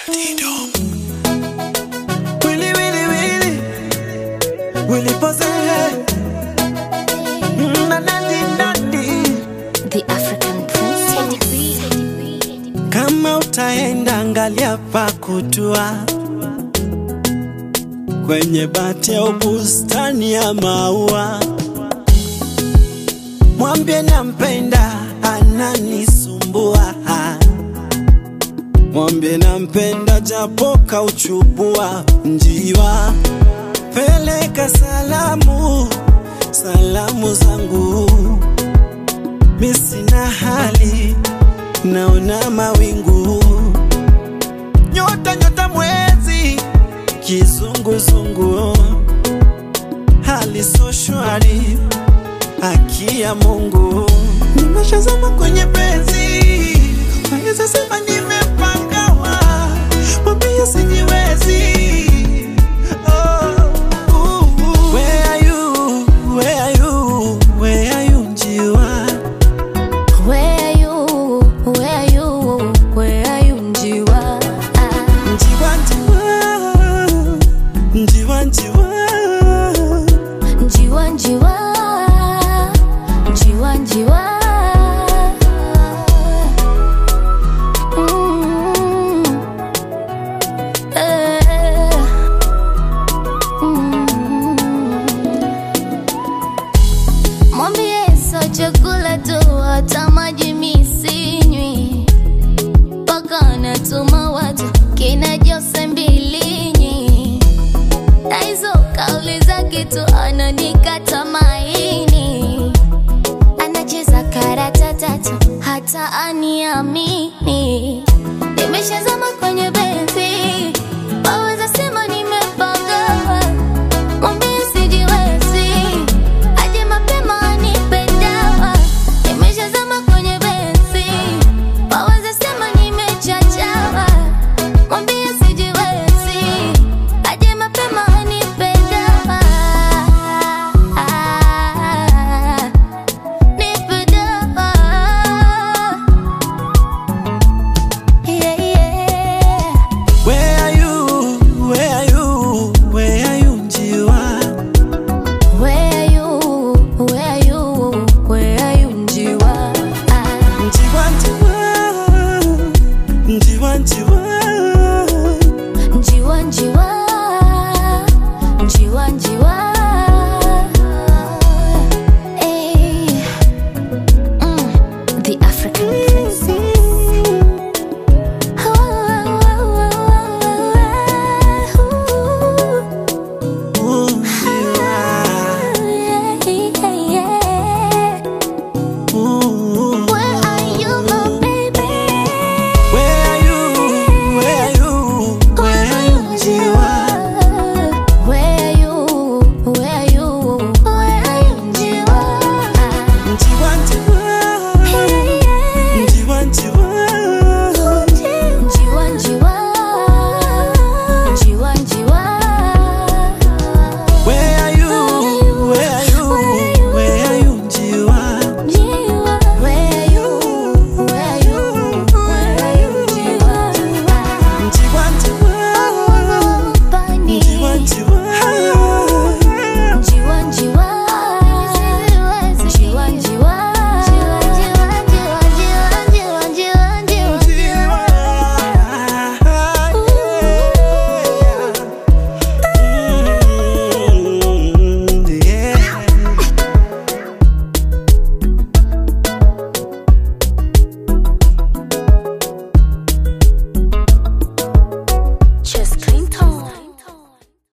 Willy, Willy, Willy. Willy pose. Mm, na, na, di, na, di. The African princess. Kama utaenda angalia pa kutua kwenye bati au bustani ya maua, mwambie nampenda, ananisumbua. Mwambie nampenda, japo kauchubua njiwa. Peleka salamu, salamu zangu, mi sina hali naona mawingu, nyota nyota, mwezi kizunguzungu, hali so shwari, haki ya Mungu, nimeshazama kwenye penzi, naweza sema nimepangawa, mwambie sijiwezi. Oh, uh, uh. Where are you? Where are you? Where are you, njiwa? Where are you? Where are you? Where are you, Njiwa? Ah, Njiwa, njiwa, njiwa, njiwa. Njiwa, Njiwa. Njiwa, Njiwa. Mm. Eh. Mm. Mwambie sio chakula tu, hata maji mi sinywi, mpaka natuma watu kina Jose Mbilinyi, na hizo kauli zake tu ananikata maini, anacheza karata tatu hata aniamini. Nimeshazama kwenye